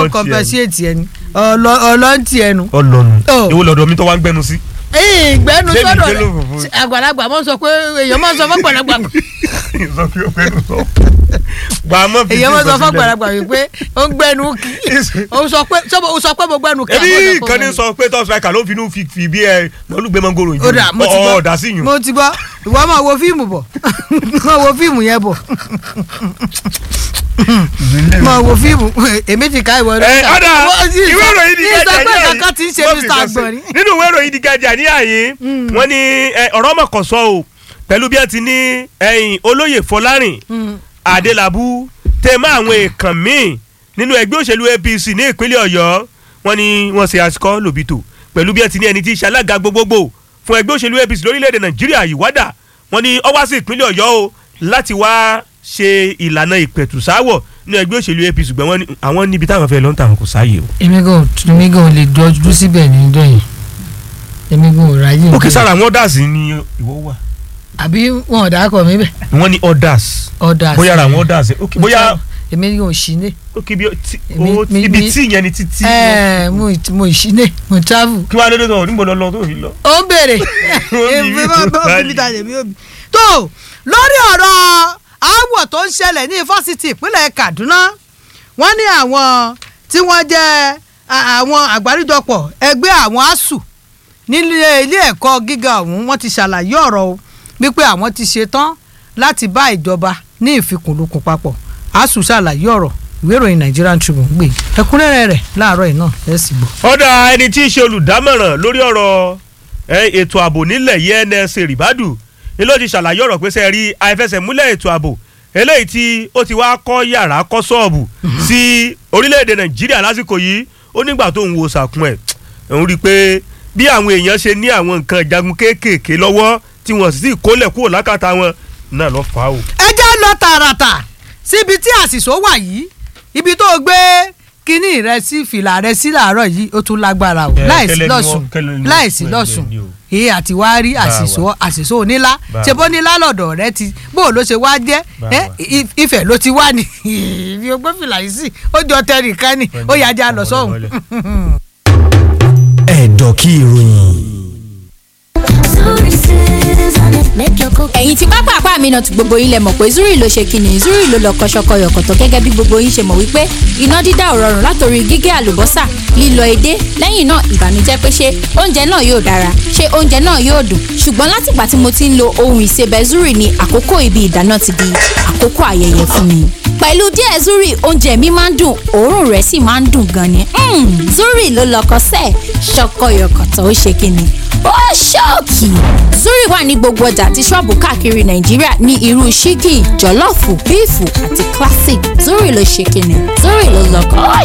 lọ ó tiẹ̀. compensate ẹni ọlọ́ntì ẹnu. ọlọ́nu Oh. èwo lọ́dọ̀ mi tó wá ń gbẹnu sí. ìgbẹ́nu Débi sọ́dọ̀ gbé lófòfò. rẹ̀ àgbàlagbà mọ̀ sọ pé èèyàn mọ̀ sọ fún àgbàlagbà sọ pé ó gbẹnu sọ. wà á mọ̀ fi èèyàn mọ̀ sí sọ fún ìsọsílẹ̀. àgbàlagbà wípé ó ń gbẹ́nu kí ó sọ pé sọ ó sọ pé mo gbẹ́nu kí. ebi àbọ̀ sọ kan pé ní mo- sọ pé top striker ló fi inú fi fi bí ẹ mọlúgbẹ mọgòrò yìí ó dà mo ti ọ gbọ́ ọdà sí yùn. mo ti gbọ́ ìwọ máa wo fíìmù bọ̀ máa wo fíìmù yẹn bọ̀ máa wo fíìmù èmi ti ká ìwọ ẹ ọ̀dà ìwé ìròyìn di gẹ́gẹ́ gẹ́gẹ́ ní ìsọpẹ́ kankan ti ń ṣe wọ́n fi mr kan sí. agbọ̀nrín. nínú ìwé ìròyìn di gẹ́gẹ́ ní àyè wọ́n ní ẹ, ọ̀rọ̀ mọ̀kànsọ́ o pẹ̀lú bí ẹ ti ní ẹ̀yìn olóyè fọlárìn adélábù tẹ̀mọ́ àwọn èèkàn míì nínú ẹgbẹ́ òṣèlú apc ní ìpínlẹ̀ ọ̀yọ́ wọ́n ní wọ́n ṣe àsìkò lòbìtò pẹ̀lú bí ẹ ti ní ẹni tí í ṣe alága gbogbogbò fún ẹgbẹ́ òṣèlú apc lórílẹ̀‐èdè nàìjíríà ìwádà wọ́n ní ó wá sí ìpínlẹ̀ ọ̀yọ́ o láti wá ṣe ìlànà ìpẹ̀tùsáwọ̀ ní ẹgbẹ́ òṣèlú apc ṣùgbọ́n wọ́n ní àwọn níbi táwọn fẹ́ lọ́n tàwọn kò sáàyè o. èmi gan èmi gan ò lè dọjú síbẹ̀ ní ìjọ yìí èmi gan ò ráyè. ó kí sára àwọn orders ni ìwọ wà. àbí wọn ò dákọ̀ mi bẹ̀ wọ́n ní orders ọ̀dà bóyá ara àwọn orders ok bóyá èmi gan ò sí ní. ok bí tí- Mi- ó- mi- ibi mi- tí yẹn ni títí. ẹ mo mo sí ní mo travel. kí wàá lóde tó níbo lọ lọ tó fi lọ. ó ń béèrè Ó bí èmi bí máa tó bá báyìí. òbí tàyè mi òbí. tó lórí ọ̀rọ̀ aáwọ̀ tó ń ṣẹlẹ̀ ní fásitì ìpínlẹ̀ Kaduna wọ́n ní àwọn tí wọ́n jẹ́ a- àwọn àgbáríjọpọ̀ ẹgbẹ́ àwọn asuu nílé ilé ẹ̀kọ́ gíga ọ̀hún wọ́n ti ṣàlàyé ọ̀rọ̀ o wípé àwọn ti ṣetán láti bá ìjọba ní ìfikùnlukùn papọ̀ asuu ṣàlàyé ọ̀rọ̀ ìwé ìròyìn Nigerian Tribune gbé ẹ̀kúnrẹ́rẹ́ rẹ̀ láàárọ̀ yìí náà ẹ̀ sì gbọ́. ọ̀dà ẹni tí í ṣe olùdámọ̀ràn lórí ọ̀rọ̀ ẹ, ètò ààbò nílẹ̀ yìí NSA ribadu ni ló ti ṣàlàyé ọ̀rọ̀ pé sẹ́ rí àìfẹsẹ̀múlẹ̀ ètò ààbò eléyìí tí ó ti wá kọ́ yàrá kọ́ sọ́ọ̀bù sí orílẹ̀-èdè Nàìjíríà lásìkò yìí ó nígbà tó ń wo sàkún ẹ̀ òun rí i pé bí àwọn èèyàn ṣe ní àwọn nǹkan ìjagun kéékèèké lọ́wọ́ tí wọ́n sì sì kólẹ̀ kúrò lákàtà wọn náà lọ́ fà á o. ẹ jẹ́ lọ tààràtà síbi tí àṣìṣó wà yìí ibi tó gbé kínní rẹ sí fìlà rẹ sí làárọ̀ yìí ó tún lágbára o Eh, láìsí kẹlẹ́ ni lọ́sùn wọ́n- kẹlẹ́ ni wọ́n láìsí pè lọ́sùn bẹ́ẹ̀ ni o. èyí àti wá rí àṣìṣó àṣìṣó onílá Bá ṣe bó nílá lọ́dọ̀ rẹ ti bó ló ṣe wá jẹ́ Bá ẹ, wa. i- Ifẹ̀ ló ti wá ní ibi ó gbé fìlà yìí sí ó jọ tẹnìkan ni ó yà já lọ sọ́hùn. ẹ̀dọ̀ kí ìròyìn. ẹ̀yin tí pápá àpá mi náà ti gbogbo yín lẹ mọ̀ pé zuri ló ṣe kíni zuri ló lọ kọ́ṣọ́kọ́ yọ̀kọ̀tọ̀ gẹ́gẹ́ bí gbogbo yín ṣe mọ̀ wípé iná dídá ò rọrùn látòrí gígé àlùbọ́sà lílọ edé lẹ́yìn náà ìbànújẹ́ pé ṣé oúnjẹ náà yóò dára ṣé oúnjẹ náà yóò dùn ṣùgbọ́n látìgbà tí mo ti ń lo ohun ìsebẹ̀ zuri ni àkókò ibi ìdáná ti di àkókò ayẹyẹ fún mi pẹ̀lú díẹ̀ zuri oúnjẹ mi máa ń dùn òórùn rẹ̀ sì máa ń dùn gan ni Mm, zuri ló lọkọ sẹ́ẹ̀ ṣọkọyọkọ̀tọ̀ ó ṣe kíni ó ṣọ́ọ̀kì zuri wà ní gbogbo ọjà àti ṣọ́ọ̀bù káàkiri nàìjíríà ní irú ṣíkì jọ̀lọ́ọ̀fù bíìfù àti classic zuri ló ṣe kíni zuri ló lọkọ ó